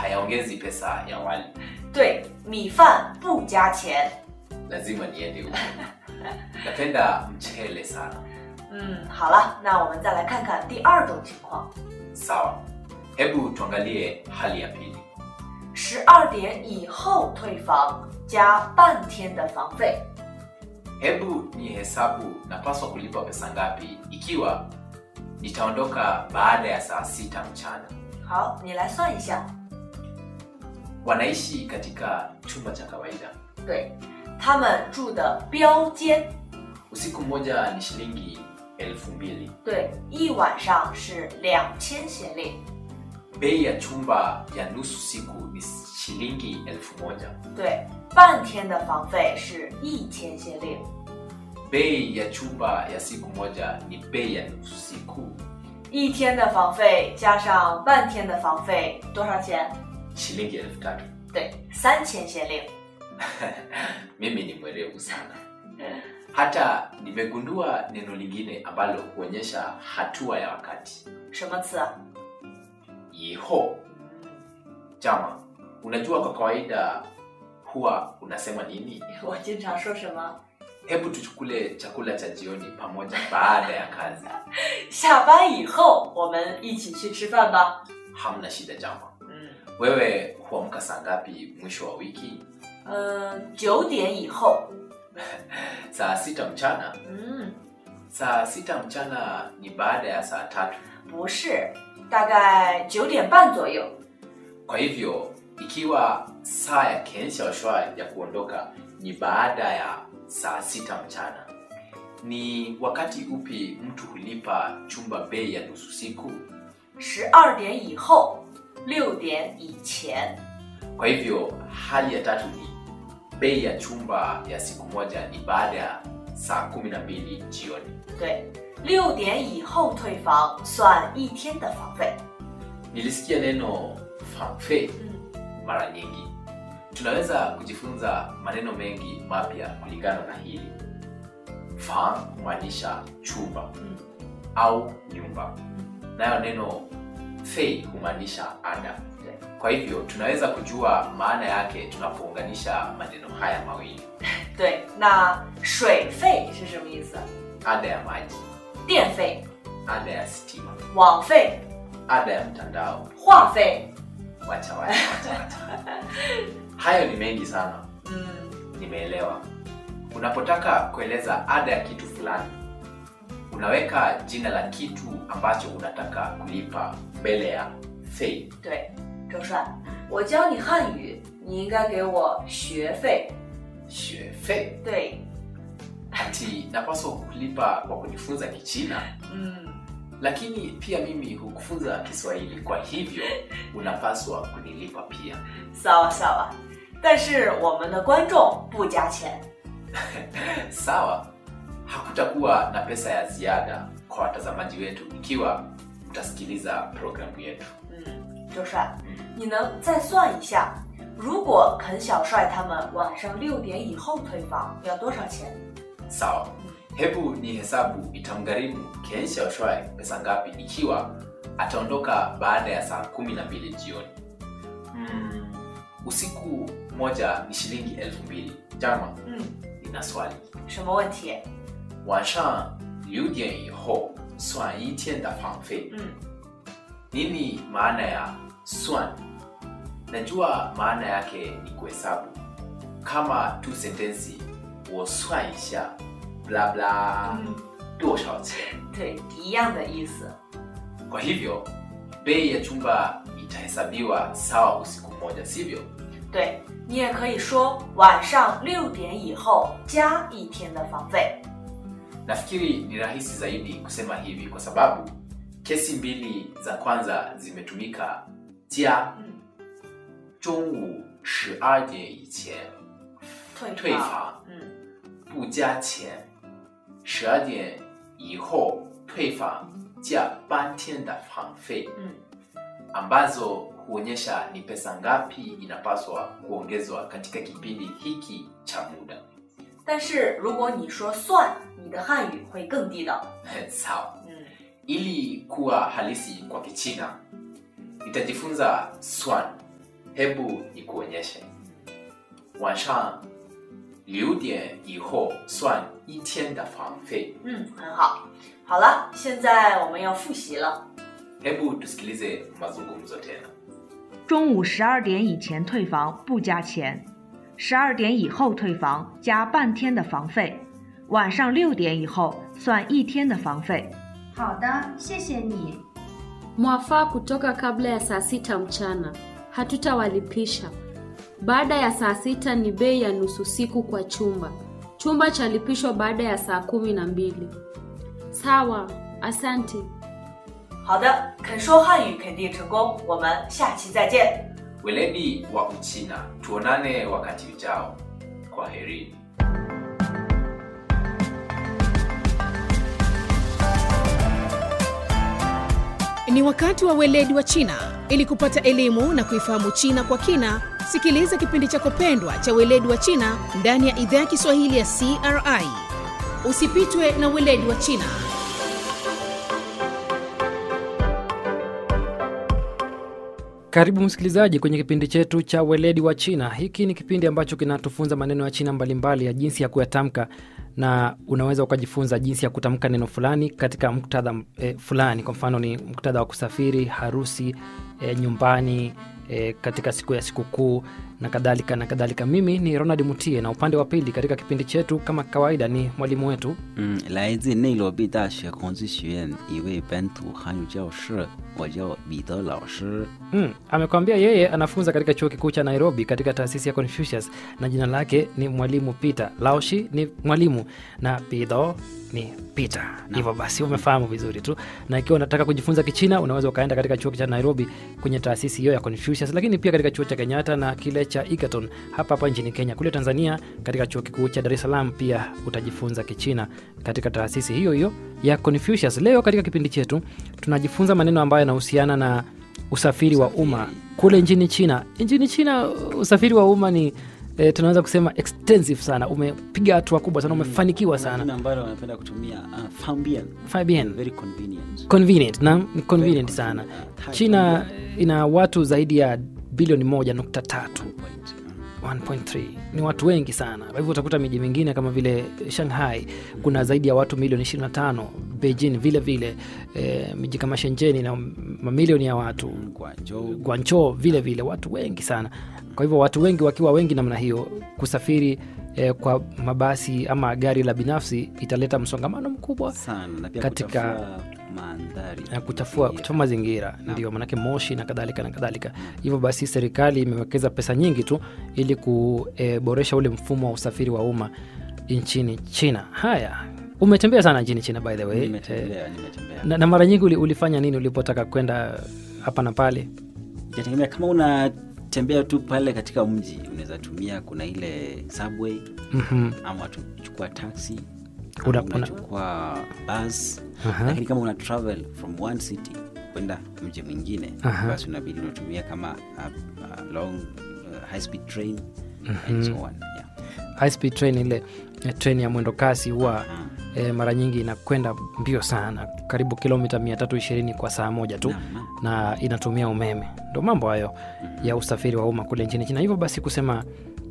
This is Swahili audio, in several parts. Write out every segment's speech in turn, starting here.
hayaongezi pesa ya wali. 对，米饭不加钱。 Lazima niende huko. Napenda mchele sana. 嗯，好了，那我们再来看看第二种情况： Sawa, hebu tuangalie hali ya pili. 十二点以后退房，加半天的房费。 Hebu ni hesabu napaswa kulipa pesa ngapi ikiwa nitaondoka baada ya saa sita mchana. 好，你来算一下。 Wanaishi katika chumba cha kawaida. 对，他们住的标间， Usiku mmoja ni shilingi elfu mbili. 对，一晚上是两千先令。 Bei ya chumba ya nusu siku ni shilingi elfu moja. 对，半天的房费是一千先令。 Bei ya chumba ya siku moja ni bei ya nusu siku, 一天的房费加上半天的房费多少钱？ shilingi elfu tatu. 对，三千先令。 Mimi ni mwerevu sana. Hata nimegundua neno lingine ambalo huonyesha hatua ya wakati. 什么词啊？ Yiho chama, unajua kwa kawaida huwa unasema nini? 我经常说什么？ Hebu tuchukule chakula cha jioni pamoja baada ya kazi. 下班以后我们一起去吃饭吧。 Hamna shida chama. 嗯， Wewe huamka saa ngapi mwisho wa wiki? 呃，九点以后。 Saa sita mchana. 嗯， Saa sita mchana ni baada ya saa tatu. 不是，大概九点半左右。 Kwa hivyo ikiwa saa ya Ken Xiaoshuai ya kuondoka ni baada ya saa sita mchana, ni wakati upi mtu hulipa chumba bei ya nusu siku? 十二点以后，六点以前。 Kwa hivyo hali ya tatu ni bei ya chumba ya siku moja ni baada ya saa kumi na mbili jioni. 对，六点以后退房算一天的房费。 Nilisikia neno fanfe 嗯， mara nyingi. Tunaweza kujifunza maneno mengi mapya kulingana na hili. Fan humaanisha chumba 嗯 au nyumba, nayo neno fei humaanisha ada. 对 Kwa hivyo tunaweza kujua maana yake tunapounganisha maneno haya mawili. 对，那水费是什么意思？ Ada ya maji, 电费、 ada ya stima, 网费、 ada ya mtandao. 话费。 Wacha wacha wacha wacha. Hayo ni mengi sana. 嗯， Nimeelewa. Unapotaka kueleza ada ya kitu fulani, unaweka jina la kitu ambacho unataka kulipa mbele ya fei. 对，周帅，我教你汉语，你应该给我学费。 学费对， ati napaswa kulipa kwa kujifunza Kichina, 嗯， lakini pia mimi hukufunza Kiswahili, kwa hivyo unapaswa kunilipa pia. sawa sawa。但是我们的观众不加钱。 Sawa, hakutakuwa na pesa ya ziada kwa watazamaji wetu ikiwa mtasikiliza programu yetu. 嗯，周帅，你能再算一下，如果肯小帅他们晚上六点以后退房要多少钱？ Sawa, hebu ni hesabu itamgharimu Ken Xiaoshuai pesa ngapi ikiwa ataondoka baada ya saa kumi na mbili jioni. Mm, usiku moja ni shilingi elfu mbili. Jama, 嗯， nina swali. 什么问题？ 晚上六点以后算一天的房费。 嗯， Nini maana ya swan? Najua maana yake ni kuhesabu, kama tu sentensi 我算一下 bla bla 嗯多少钱。 对，一样的意思。 Kwa hivyo bei ya chumba itahesabiwa sawa usiku mmoja, sivyo? 对你也可以说晚上六点以后加一天的房费。 Nafikiri ni rahisi zaidi kusema hivi kwa sababu kesi mbili za kwanza zimetumika jia 嗯， 中午十二点以前退退房嗯， 不加钱，十二点以后退房加半天的房费嗯， ambazo huonyesha ni pesa ngapi inapaswa kuongezwa katika kipindi hiki cha muda. 但是如果你说算，你的汉语会更地道。 Sawa. 嗯 Ili kuwa halisi kwa Kichina, nitajifunza swan hebu nikuonyeshe 晚上六点以后算一天的房费嗯，很好。好了，现在我们要复习了。 hebu tusikilize mazungumzo tena 中午十二点以前退房不加钱，十二点以后退房加半天的房费，晚上六点以后算一天的房费。 好的，谢谢你。 Mwafaa kutoka kabla ya saa sita mchana, hatutawalipisha. Baada ya saa sita ni bei ya nusu siku kwa chumba. Chumba chalipishwa baada ya saa kumi na mbili. Sawa, asante. 好的，肯说汉语肯定成功，我们下期再见。 weledi wa uchina tuonane wakati ujao kwa herini Ni wakati wa weledi wa China. Ili kupata elimu na kuifahamu China kwa kina, sikiliza kipindi chako pendwa cha weledi wa China ndani ya idhaa ya Kiswahili ya CRI. Usipitwe na weledi wa China. Karibu msikilizaji kwenye kipindi chetu cha weledi wa China. Hiki ni kipindi ambacho kinatufunza maneno ya China mbalimbali ya jinsi ya kuyatamka, na unaweza ukajifunza jinsi ya kutamka neno fulani katika muktadha e, fulani. Kwa mfano ni muktadha wa kusafiri, harusi, e, nyumbani, e, katika siku ya sikukuu na kadhalika na kadhalika. Mimi ni Ronald Mutie na upande wa pili katika kipindi chetu kama kawaida ni mwalimu wetu 嗯，来自内罗毕大学孔子学院一位本土汉语教师，我叫彼得老师。 Mm, amekwambia yeye anafunza katika chuo kikuu cha Nairobi katika taasisi ya Confucius na jina lake ni mwalimu Peter. Laoshi ni mwalimu na Pido ni Peter. Hivyo basi umefahamu vizuri tu, na ikiwa unataka kujifunza Kichina unaweza ukaenda katika chuo cha Nairobi kwenye taasisi hiyo ya Confucius, lakini pia katika chuo cha Kenyatta na kile cha Egerton hapa hapa nchini Kenya. Kule Tanzania katika chuo kikuu cha Dar es Salaam pia utajifunza Kichina katika taasisi hiyo hiyo ya Confucius. Leo katika kipindi chetu tunajifunza maneno ambayo yanahusiana na usafiri wa umma kule nchini China. Nchini China usafiri wa umma ni e, tunaweza kusema extensive sana, umepiga hatua kubwa sana, umefanikiwa sana. Jina ambalo wanapenda kutumia uh, Fambian. Fabian, Very convenient. convenient na ni convenient Very sana. convenient. Uh, China ina watu zaidi ya bilioni moja nukta tatu Point. Mm. 1.3 ni watu wengi sana. Kwa hivyo utakuta miji mingine kama vile Shanghai kuna zaidi ya watu milioni 25, Beijing vile vile, e, miji kama Shenzhen ina mamilioni ya watu Guangzhou. Guangzhou vile vile watu wengi sana. Kwa hivyo watu wengi wakiwa wengi namna hiyo, kusafiri eh, kwa mabasi ama gari la binafsi italeta msongamano mkubwa sana na pia katika- kuchafua mandhari na kuchafua, mazingira. kuchafua mazingira ndio manake moshi na kadhalika na kadhalika. Hivyo basi serikali imewekeza pesa nyingi tu ili kuboresha ule mfumo wa usafiri wa umma nchini China. Haya, umetembea sana nchini China by the way. Eh, Nimetembea, nimetembea. na, na mara nyingi uli- ulifanya nini ulipotaka kwenda hapa na pale? Itategemea kama unatembea tu pale katika mji, unaweza tumia, kuna ile subway Mhm. ama tuchukua taxi Una- ama una- unachukua bus Aha. lakini kama una travel from one city kwenda mji mwingine Aha. basi unabidi unatumia kama a, a long uh, high speed train and so on yeah. high speed train ile eh, train ya mwendo kasi huwa eh, mara nyingi inakwenda mbio sana karibu kilomita 320 kwa saa moja tu Naam, naam. na inatumia umeme ndo mambo hayo ya usafiri wa umma kule nchini china hivyo basi kusema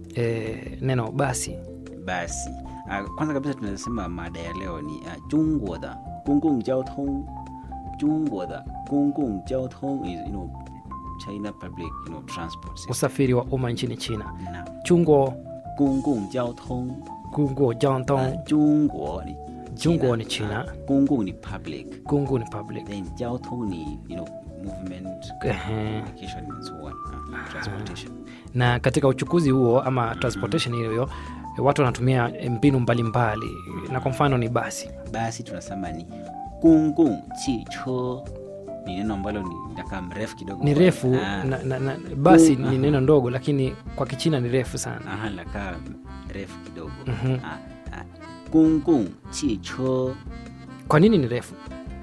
eh, neno basi basi uh, kwanza kabisa tunasema mada ya leo ni uh, jungwo da gonggong jiao tong jungwo da gonggong jiao tong is you know china public you know transport system usafiri wa umma nchini china na chungo gonggong jiao tong gungo jantong uh, jungwo ni Jungwo ni China. uh, gonggong ni public gungu ni public then jiao tong ni you know movement Ehe. communication and so on uh, transportation na katika uchukuzi huo ama transportation hiyo hiyo eh, watu wanatumia eh, mbinu mbalimbali na kwa mfano ni basi basi tunasema ni gonggong chicho ni neno ambalo ni nakaa mrefu kidogo ni refu Ah. na, na, na, basi Gung- ni neno ndogo lakini kwa kichina ni refu sana aha nakaa refu kidogo Mhm. Ah, ah. gonggong chicho kwa nini ni refu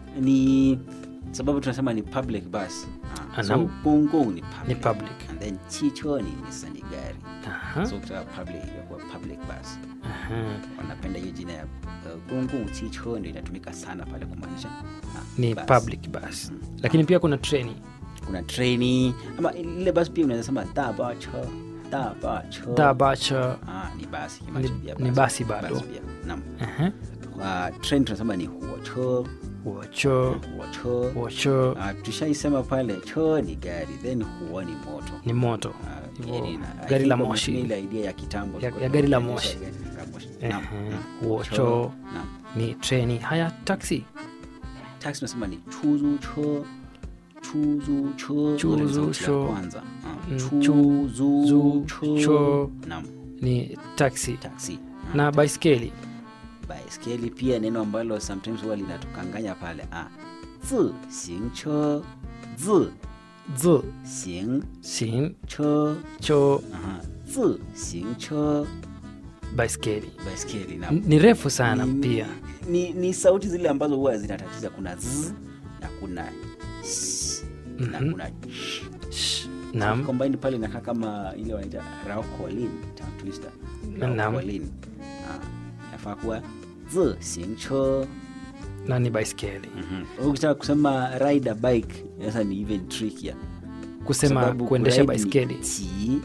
ni sababu tunasema ni public bus Ah, so Anam. gonggong ni public, Ni public. and then chicho ni, ni sani gari Aha, so kutoka public inakuwa public bus aha. wanapenda hiyo jina ya uh, gonggong chicho ndio inatumika sana pale kumaanisha ah, ni bus. public bus lakini pia kuna treni kuna treni ama lile basi pia unaweza sema dabacha dabacha dabacha ah, ni basi Ni- Kimacho pia ni basi bado. pia naam Ehe. uh, train tunasema ni huocho wocho huocho wocho uh, tushaisema pale cho ni gari then huo ni moto ni moto Ah, Hivyo, gari na- I gari think la wametumia moshi ile idea ya kitambo Ya- tulikuwa ya gari la tunaonyesha moshi. gari la moshi. Ehe, Naam, naam. huocho. Cho, naam. ni treni haya taxi taxi tunasema ni chuzu cho chuzu cho Chuzu Ile ni sauti ya cho. kwanza Ah, Mm, chuzu zu- cho cho. naam ni taxi taxi Ah, na baiskeli baiskeli pia neno ambalo sometimes huwa linatukanganya pale ah zi xing che zi z xing sin che cho aha zi xing che baiskeli baiskeli na N- ni refu sana ni, pia ni, ni sauti zile ambazo huwa zinatatiza kuna z na kuna sh, na Mhm. kuna sh. Sh, naam combined pale inakaa kama ile wanaita raukolin tongue twister Naam. raukolin ah inafaa kuwa zi xing che na ni baiskeli Mhm. ukitaka kusema ride a bike sasa ni even trickier kusema Sababu kuendesha kuride ni baiskeli qi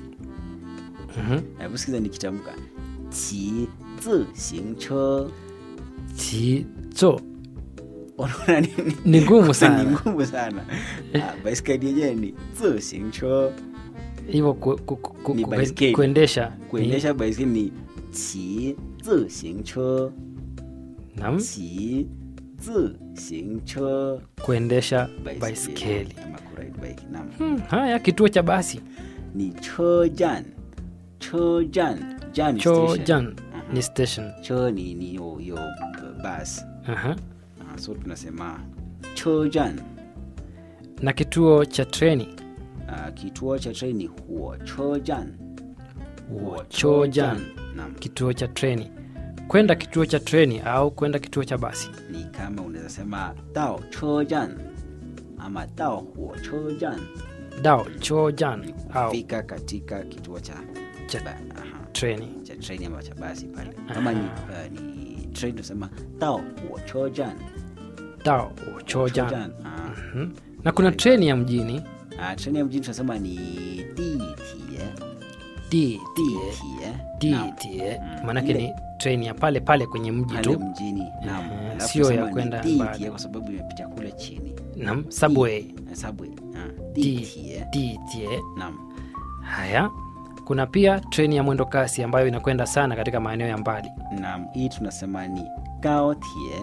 Mhm. hebu sikiza nikitamka qi zi xing che chi cho unaona nini ni ngumu ni sana ngumu sana Ah, baiskeli yenyewe ni zi xing che hivyo ku, ku, ku, ku, Ni ku, baiskeli. kuendesha kuendesha baiskeli ni qi zi xing che ni, naam qi zi xing che kuendesha baiskeli ama kuride bike naam hmm, haya kituo cha basi ni chejan chejan jan ni station. chojan Mhm. ni station che ni ni yo yo bus Aha. Ah, so tunasema chejan na kituo cha treni uh, kituo cha treni huo chejan huo chojan naam kituo cha treni kwenda kituo cha treni au kwenda kituo cha basi ni kama unaweza sema dao chejan ama dao huo chejan dao chojan ni au kufika katika kituo cha Cha- ba, aha, treni cha treni ama cha basi pale kama ni, uh, ni train tunasema dao huo chejan dao chojan Chojan, ah. Mhm. na kuna treni ya mjini Ah, treni ya mjini tunasema ni ditie di ditie Naam. ditie Mm. maanake Ile- ni treni ya pale pale kwenye mji pale tu mjini naam. Ehe, Alafu sio ya tunasema ni kwenda ditie mbali. kwa sababu imepita kule chini nam subway Eh, subway ah, Di- ditie ditie naam haya kuna pia treni ya mwendo kasi ambayo inakwenda sana katika maeneo ya mbali naam hii tunasema ni gaotie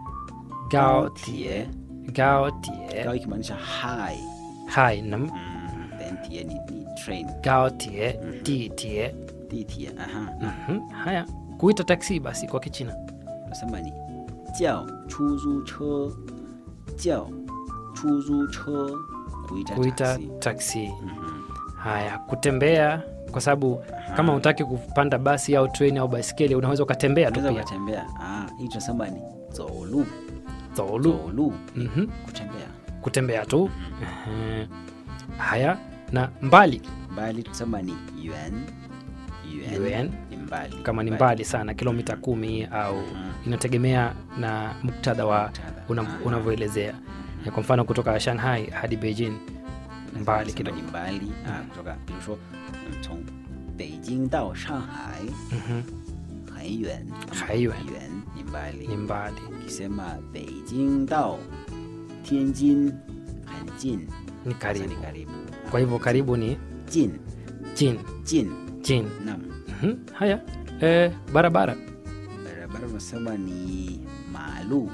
gaotie gaotie gao ikimaanisha high hai nam mm, then tie ni, ni train gaotie ditie ditie aha Mhm. haya kuita taksi basi kwa kichina tunasema ni jiao chuzu che jiao chuzu che kuita, kuita taxi. taksi Mhm. haya kutembea kwa sababu kama utaki kupanda basi au treni au baiskeli unaweza ukatembea tu unaweza pia ukatembea ah, hii tunasema ni zolu zolu zolu Mhm. kutembea kutembea tu Ehe. haya na mbali mbali tunasema ni yuan yuan, Yuan. ni mbali kama ni mbali sana kilomita kumi au inategemea na muktadha wa Muktadha. una- Ah. unavyoelezea Ya kwa mfano kutoka shanghai hadi beijing mbali Tunasema kidogo ni mbali ah, kutoka 比如说嗯从北京到上海 Mhm. 很远很远远ni mbali ni mbali ukisema 北京到天津很近 ni sasa karibu ni karibu kwa hivyo karibu ni 近 jin 近 jin naam Mhm. haya e, barabara barabara unasema ni maalu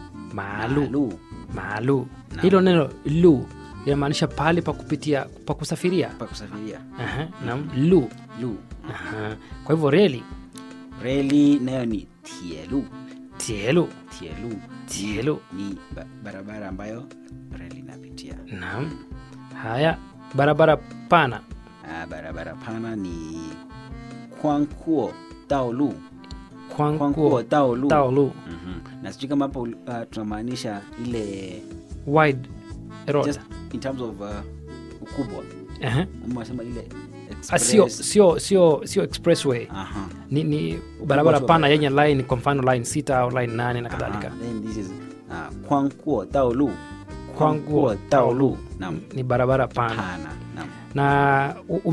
maalu maalu Naam. hilo neno lu linamaanisha pahali pa kupitia pa kusafiria pa kusafiria Aha, naam lu lu Aha. kwa hivyo reli reli nayo ni tielu tielu tielu tielu ni ba barabara ambayo reli inapitia naam haya barabara pana ah, barabara pana ni kwankuo daolu kwankuo kwankuo daolu taolu Mhm. na sijui kama hapo uh, tunamaanisha ile wide road just in terms of uh, ukubwa Aha. ama wasema ile Ah, sio express. sio sio sio expressway Aha. ni, ni barabara tu wa pana barabara. yenye line kwa mfano line sita au line nane na kadhalika Aha, then this is uh, kwankuo daolu kwanguo daolu naam ni barabara pana pana naam na u-